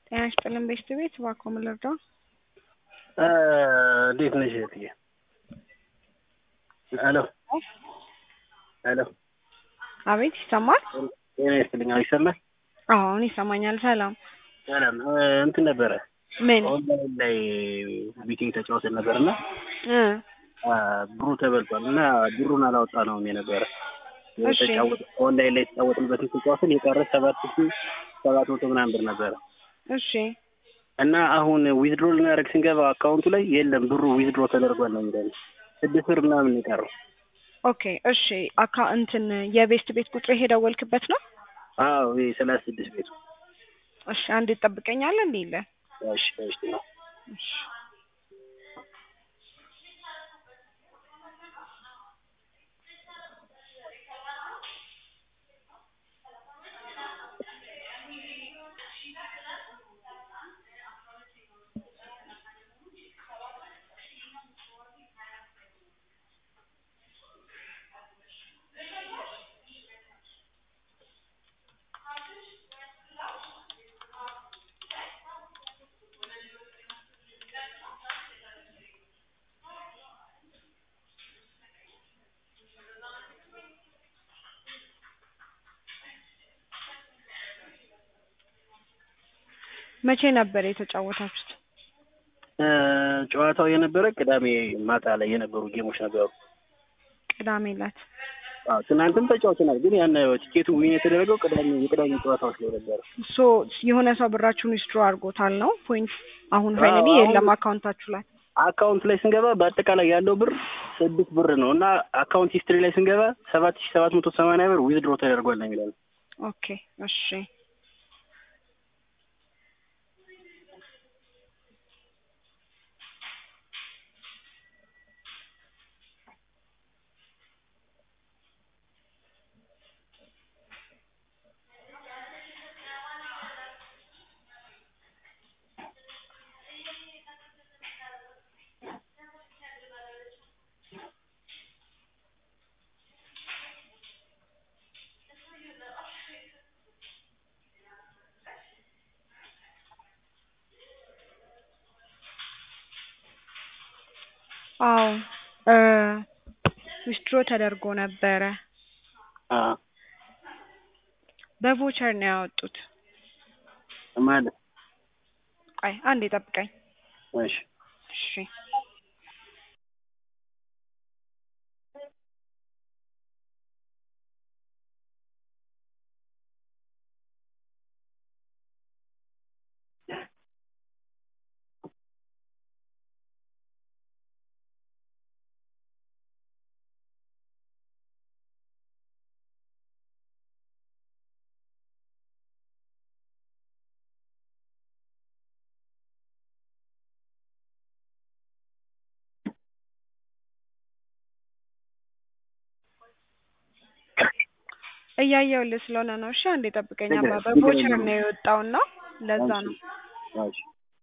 ጤና ይስጥልን ቤስት ቤት እባክዎ ምን ልርዳው? እንዴት ነሽ እህትዬ? ሄሎ ሄሎ አቤት ይሰማል? ጤና ይስጥልኝ። አዎ ይሰማል? አዎ አሁን ይሰማኛል። ሰላም ሰላም እንትን ነበረ ምን ኦንላይን ላይ ቢቲንግ ተጫውተን ነበር እና እ ብሩ ተበልቷል እና ብሩን አላወጣ ነውም የነበረ እሺ። ኦንላይን ላይ የተጫወትንበትን ተጫዋትን የቀረ ሰባት ሺ ሰባት መቶ ምናምን ብር ነበረ እሺ እና አሁን ዊዝድሮ ልናደርግ ስንገባ አካውንቱ ላይ የለም ብሩ ዊዝድሮ ተደርጓል ነው የሚለው ስድስት ብር ምናምን ነው የቀረው። ኦኬ እሺ አካ እንትን የቤስት ቤት ቁጥር የደወልክበት ነው? አዎ ይሄ ሰላሳ ስድስት ቤቱ እሺ አንድ ትጠብቀኛለህ እንዴ ይለ እሺ እሺ ነው እሺ መቼ ነበር የተጫወታችሁት? ጨዋታው የነበረ ቅዳሜ ማታ ላይ የነበሩ ጌሞች ነበሩ። ቅዳሜ ዕለት አዎ ትናንትም ተጫውተናል፣ ግን ያን ቲኬቱ ዊን የተደረገው ቅዳሜ የቅዳሜ ጨዋታዎች ላይ ነበረ። ሶ የሆነ ሰው ብራችሁን ዊዝድሮ አድርጎታል ነው ፖይንት አሁን ፋይናሊ አዎ፣ የለም አካውንታችሁ ላይ አካውንት ላይ ስንገባ በአጠቃላይ ያለው ብር ስድስት ብር ነው እና አካውንት ሂስትሪ ላይ ስንገባ ሰባት ሺ ሰባት መቶ ሰማንያ ብር ዊዝድሮ ተደርጓል ነው የሚለው። ኦኬ እሺ አዎ እ ዊዝድሮ ተደርጎ ነበረ። አዎ በቮቸር ነው ያወጡት። ማለት ቆይ አንዴ ጠብቀኝ። እሺ እሺ እያየሁልህ ስለሆነ ነው። እሺ አንዴ ጠብቀኝ። አባ ችግር- ችግር በቮቸር የለውም። ነው የወጣውና ለዛ ነው። እሺ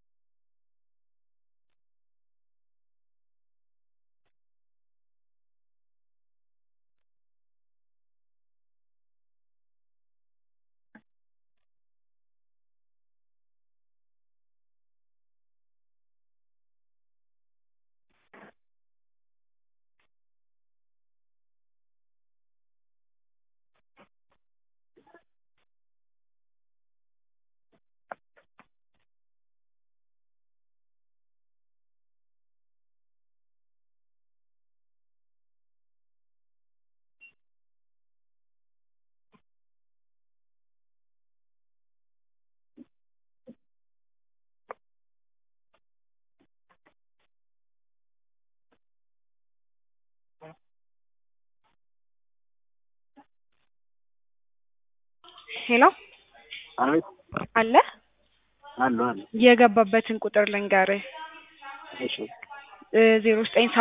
ሄሎ አቤት አለ አሉ አሉ የገባበትን ቁጥር ልንገርህ እሺ ዜሮ ዘጠኝ